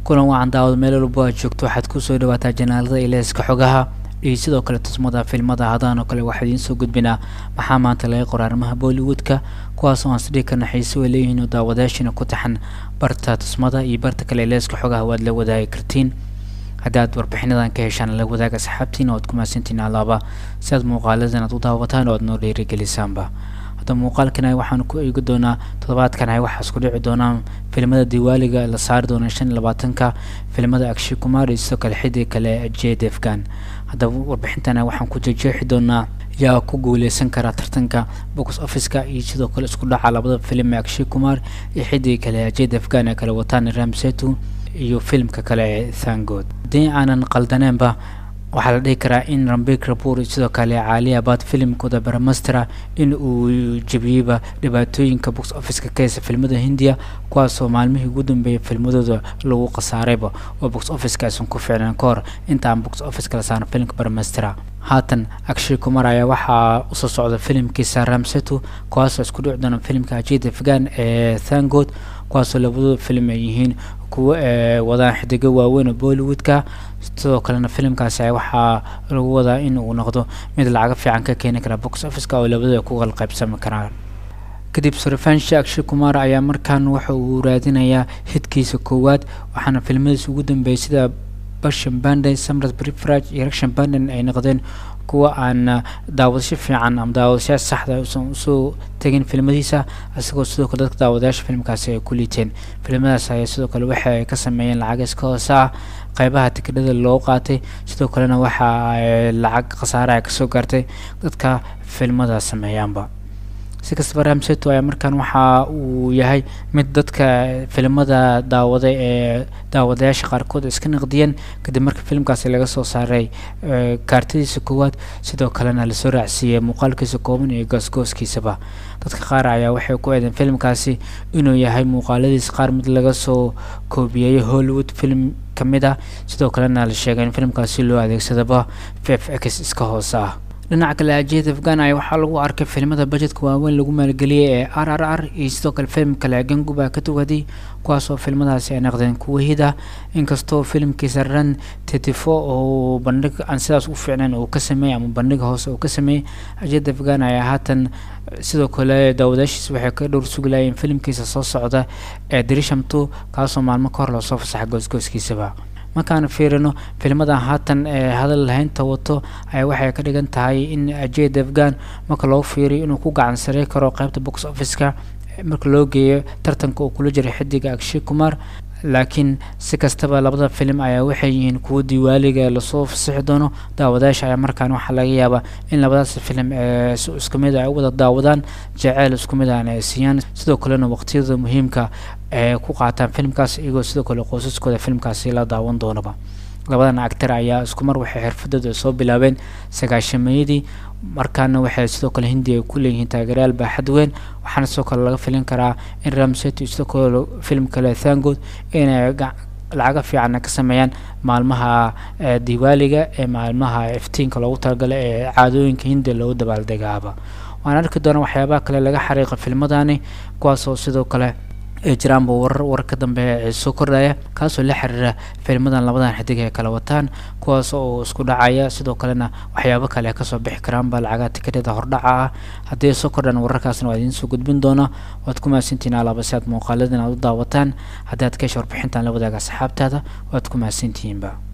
kulan wacan daawad meel walbo aad joogto waxaad kusoo dhawaataa janaalada ileeska xogaha iyo sidoo kale tusmada filmada hadaan oo kale waxaa idiin soo gudbinaa maxaa maanta laga qora arrimaha bollywoodka kuwaas oo aan sidhii kana xiise way leeyihiin oo daawadayaashina ku taxan barta tusmada iyo barta kale ileeska xogaha waad la wadaagi kartiin haddaad warbixinadan ka heshaan la wadaaga asxaabtiin oo aad ku mahadsantiin alaaba si aad muuqaaladan aad u daawataan oo aad noo dhiirigelisaanba hadda muuqaalkan waxaanu ku eegi doonaa toddobaadkan ay waxaas ku dhici doonaan filimada diwaaliga la saari doona shan iyo labaatanka filimada akshay kumar iyo sidoo kale xidig kale j defgan haddaba warbixintan waxaan ku jejeexi doonaa yaa ku guuleysan kara tartanka box officeka iyo sidoo kale isku dhaca labada filim ee akshay kumar iyo xidig kale j defgan ee kale wataan ramsetu iyo filimka kale ee thangood haddii aanan qaldaneenba waxaa la dhihi karaa in rambik rapur sidoo kale caaliya baad filimkooda baramastera in uu jebiyeyba dhibaatooyinka box officeka ka heysa filmada hindiya kuwaasoo maalmihii ugu dambeeyay filmadooda lagu khasaarayba oo box officeka aysan ku ficnaan ka hor inta aan box officeka la saaran filimka baramastera haatan akshay kumar ayaa waxaa usoo socda filimkiisa ramsetu kuwaasoo isku dhici doona filimka ajid afghan ee thangood kuwaasoo labadooda filim ay yihiin kuwa wadaan xidigo waaweyn oo bollywoodka sidoo kalena filimkaasi waxaa lagu wadaa in uu noqdo mid lacaga fiican ka keeni kara box officeka oo labadooda ku kala qaybsami karaan kadib sarfansha akshay kumar ayaa markaan waxa uu raadinayaa hidkiisa koowaad waxaana filmadiisa ugu dambeeyay sida bashan bande samrat brifraj iyo rakshan banden ay noqdeen kuwa aan daawadasho fiican ama daawadashaa saxda usan usoo tegin filmadiisa isagoo sidoo kale dadka daawadayaasha filmkaasi ay ku liiteen filmadaas ayaa sidoo kale waxa ay ka sameeyeen lacag iska hoose ah qeybaha tikidhada loo qaatay sidoo kalena waxa lacag khasaare ay kasoo gaartay dadka filmada sameeyaanba si kastaba ramseto ayaa markaan waxa uu yahay mid dadka filimada daawaday ee daawadayaasha qaarkood iska naqdiyeen kadib marka filimkaasi laga soo saaray kaartadiisa koowaad sidoo kalena lasoo raacsiiyey muuqaalkiisa kooban iyo goosgooskiisaba dadka qaar ayaa waxay ku eedeen filimkaasi inuu yahay muuqaaladiisa qaar mid laga soo koobiyey hollywood film ka mid ah sidoo kalena la sheegay in filimkaasi loo adeegsadaba f x iska hoose ah dhinaca kale ajed afghan ayaa waxaa lagu arkay filimada bajetka waaweyn lagu maalgeliyey ee r r r iyo sidoo kale filim kale ganguba ka tuwaday kuwaasoo filmadaasi ay naqdeen kuwa hida inkastoo filimkiisa ran tetifo oo bandhig aan sidaas u fiicnayn uu ka sameeyey ama bandhiga hoose uu ka sameeyey ajed afghan ayaa haatan sidoo kale daawadaashiisa waxay ka dhowr suglayeen filimkiisa soo socda ee drishamto kaasoo maalmo ka hor loosoo fasaxa goosgooskiisaba markaan fiirino filmadan haatan ee hadal lahaynta wato ayaa waxay ka dhigan tahay in ajed afghan marka loo fiiriyo inuu ku gacan sarey karo qeybta box officeka marka loo geeyo tartanka uu kula jiray xidiga akshay kumar laakiin si kastaba labada filim ayaa waxay yihiin kuwo diwaaliga lasoo fasixi doono daawadayaasha ayaa markaan waxaa laga yaabaa in labadaas filim ee isku mid ay u wada daawadaan jaceyl isku mid aan ay siiyaan sidoo kalena waqtiyada muhiimka ee ku qaataan filimkaas iyagoo sidoo kale qoysaskooda filimkaasi la daawan doonaba labadan actar ayaa isku mar waxay xirfadooda soo bilaabeen sagaashameeyadii markaana waxay sidoo kale hindi ay ku leeyihiin taageerayaal baaxad weyn waxaana sidoo kale laga filin karaa in ramset iyo sidoo kale film kale thangood inay lacaga fiicanna ka sameeyaan maalmaha diwaaliga ee maalmaha iftiinka loogu talagalay ee caadooyinka hindi loogu dabaaldegaaba waan arki doona waxyaabaha kale laga xariiqa filmadani kuwaasoo sidoo kale ay jiraanba warar warka dambe ee soo kordhaya kaasoo la xiriira filmadan labadan xidig ay kala wataan kuwaas oo isku dhacaya sidoo kalena waxyaabo kale kasoo bixi karaanba lacagaha tikadhada hordhaca ah haddii ay soo kordhaan wararkaasna waa idiin soo gudbin doona waad ku mahadsantihiin alaaba si aad muuqaaladan aad u daawataan haddii aad ka hesha warbixintan la wadaaga asxaabtaada waad ku mahadsantihiinba